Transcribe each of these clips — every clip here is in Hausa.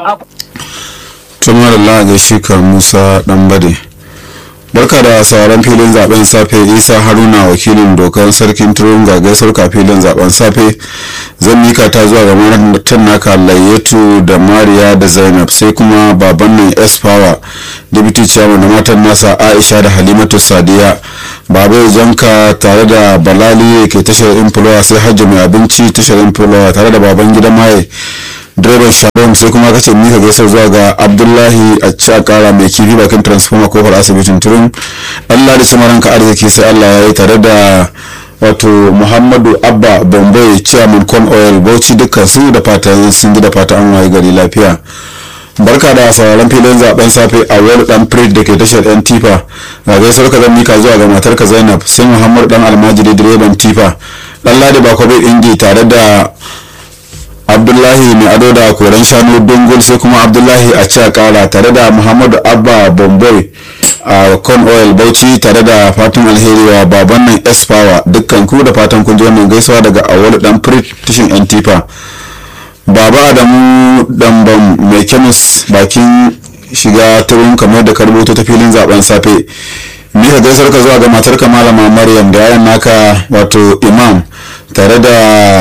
tumar Allah ga shikar Musa Dambade. Barka da sauran filin zaben safe Isa Haruna wakilin dokar sarkin turun ga gaisar ka filin zaben safe zan mika ta zuwa ga matan naka Layyatu da Mariya da Zainab sai kuma baban nan S Power deputy chairman da matan nasa Aisha da Halimatu Sadiya baba janka tare da Balali ke tashar Inflowa sai Hajji mai abinci tashar Inflowa tare da baban gidan Maye direban sharon sai kuma kace mika gaisar zuwa ga abdullahi a cakara mai kifi bakin transformer kofar asibitin turun allah da shi maranka arziki sai allah ya yi tare da wato muhammadu abba bombay chairman con oil bauchi dukkan su da fatan sun ji da fatan an waye gari lafiya barka da sauraron filin zaben safe a wani dan prit da ke tashar yan tifa ga gaisar ka zan mika zuwa ga matarka zainab sai muhammadu dan almajiri direban tifa dan ladi bakobe ingi tare da abdullahi mai ado da koren shanu dongol sai kuma abdullahi a ci kara tare da muhammadu abba bombay a con oil bauchi tare da fatan alheri wa baban nan s power dukkan ku da fatan kun ji wannan gaisuwa daga awolu dan tishin antifa baba adamu damban mai kemis bakin shiga turun kamar da karboto ta filin zaben safe mika gaisar ka zuwa ga matarka malama maryam da yayan naka wato imam tare da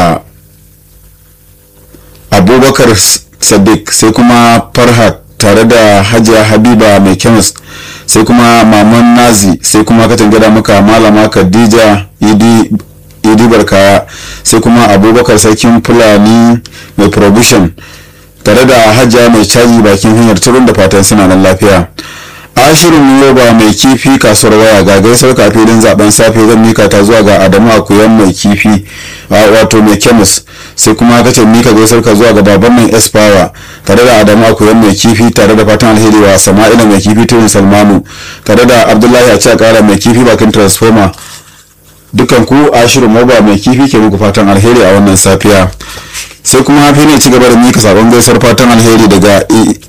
abubakar sadiq sai kuma farhat tare da hajiya habiba mai kemis sai kuma maman nazi sai kuma katin gada maka malama khadija idi barkaya sai kuma abubakar sarkin fulani mai provision tare da hajiya mai caji bakin hanyar turun da fatan suna nan lafiya ashirin yoba mai kifi kasuwar waya ga gaisar kafilin zaben safe zan mika ta zuwa ga adamu akuyan mai kifi wato mai kemis sai kuma kace mika gaisar ka zuwa ga baban mai espawa tare da adamu akuyan mai kifi tare da fatan alheri wa sama'ila mai kifi turin salmanu tare da abdullahi a cikin kara mai kifi bakin transformer dukan ku ashirin yoba mai kifi ke muku fatan alheri a wannan safiya sai kuma hafi ne ci gaba da mika sabon gaisar fatan alheri daga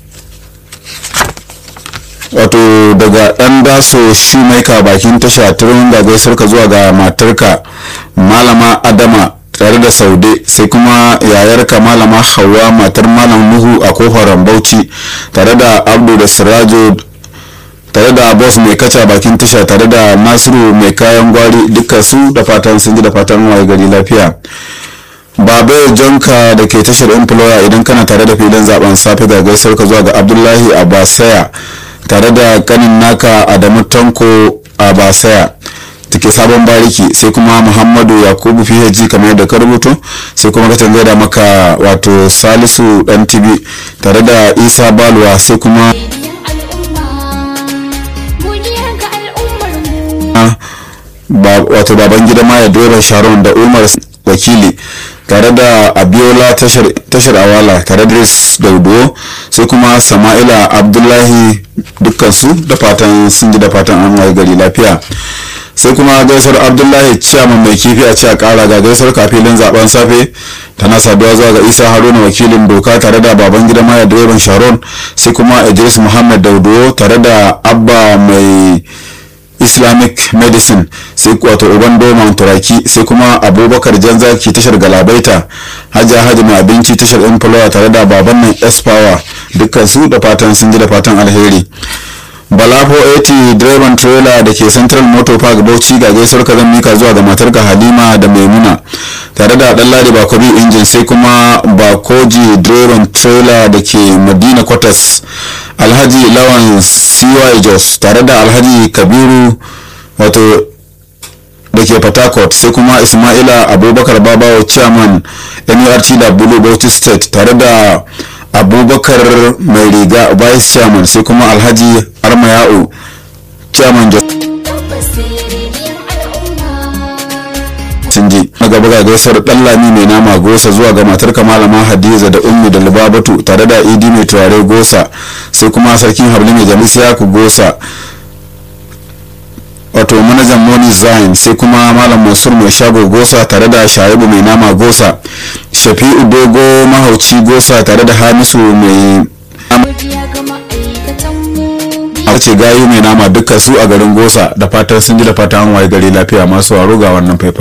wato daga dan daso shumaika bakin tasha turin ga gaisar ka zuwa ga matarka malama adama tare da saude sai kuma yayarka malama hawa matar malam nuhu a kofar bauchi tare da abdu da sirajo tare da boss mai kaca bakin tasha tare da nasiru mai kayan gwari dukkan su da fatan sun ji da fatan waye gari lafiya babe jonka da ke tashar employer idan kana tare da filin zaben safe ga gaisar ka zuwa ga abdullahi abasaya tare da kanin naka adamu tanko a basaya take sabon bariki sai kuma muhammadu yakubu phd kamar yadda ka rubuto sai kuma ka gaida maka wato salisu dan tibi tare da isa balwa sai kuma wato baban gida maya direban sharon da umar wakili tare da abiola tashar awala tare da daudo sai kuma sama'ila abdullahi dukkansu da fatan sun ji da fatan an waye gari lafiya sai kuma gaisar abdullahi ciyaman mai kifi a ciya kara ga gaisar kafilin zaben safe tana saduwa zuwa ga isa haruna wakilin doka tare da baban gida maya direban sharon sai kuma idris muhammad daudo tare da abba mai islamic medicine sai wato uban doman turaki sai kuma abubakar janzaki tashar galabaita hajja hajji mai abinci tashar inflowa tare da baban nan s-power dukkan su da fatan sun ji da fatan alheri balafo 80 direban trailer da ke central motor park bauchi ga gaisuwar ka zan mika zuwa ga matarka halima da maimuna tare da dan ladi bakobi injin sai kuma bakoji direban trailer da ke madina quarters alhaji lawan cy jos tare da alhaji kabiru wato da ke patakot sai kuma ismaila abubakar babawa chairman nurt da bulu bauchi state tare da abubakar mai riga vice chairman sai kuma alhaji armayau chairman jos ji na gaba ga gaisar dan lami mai nama gosa zuwa ga matar malama hadiza da ummi da lubabatu tare da idi mai turare gosa sai kuma sarkin habli mai jalis yaku gosa wato manajan moni zain sai kuma malam mansur mai shago gosa tare da shaibu mai nama gosa shafi'u dogo mahauci gosa tare da hamisu mai ce gayu mai nama duka su a garin gosa da fatar sun ji da fatan waye gari lafiya masu waro ga wannan faifan